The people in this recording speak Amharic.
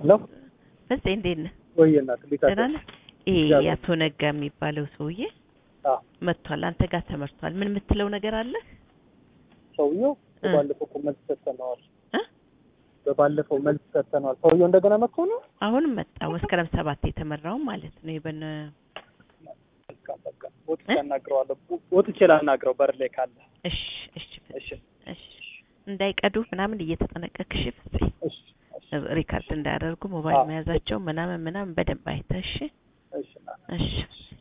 ሄሎ ፍፄ እንዴት ነህ? ወይ እናት እንዴት ደህና አደርሽ? ነህ? ይሄ እግዚአብሔር የአቶ ነጋ የሚባለው ሰውዬ አዎ መጥቷል። አንተ ጋር ተመርቷል። ምን የምትለው ነገር አለ? ሰውየው እ። በባለፈው እኮ መልስ ሰጥተነዋል። እ? በባለፈው መልስ ሰጥተነዋል። ሰውየው እንደገና መጥቶ ነው። አሁንም መጣ። መስከረም ሰባት የተመራው ማለት ነው። የበነ በቃ በቃ ወጥቼ እ? አናግረዋለሁ። ወጥቼ ላናግረው በር ላይ ካለ። እሺ እሺ ፍፄ፣ እሺ እሺ እንዳይቀዱ ምናምን እየተጠነቀቅሽ ፍፄ፣ እሺ እሺ ሪካርድ እንዳያደርጉ ሞባይል አዎ። መያዛቸው ምናምን ምናምን በደንብ አይተህ እሺ እሺ እናት እሺ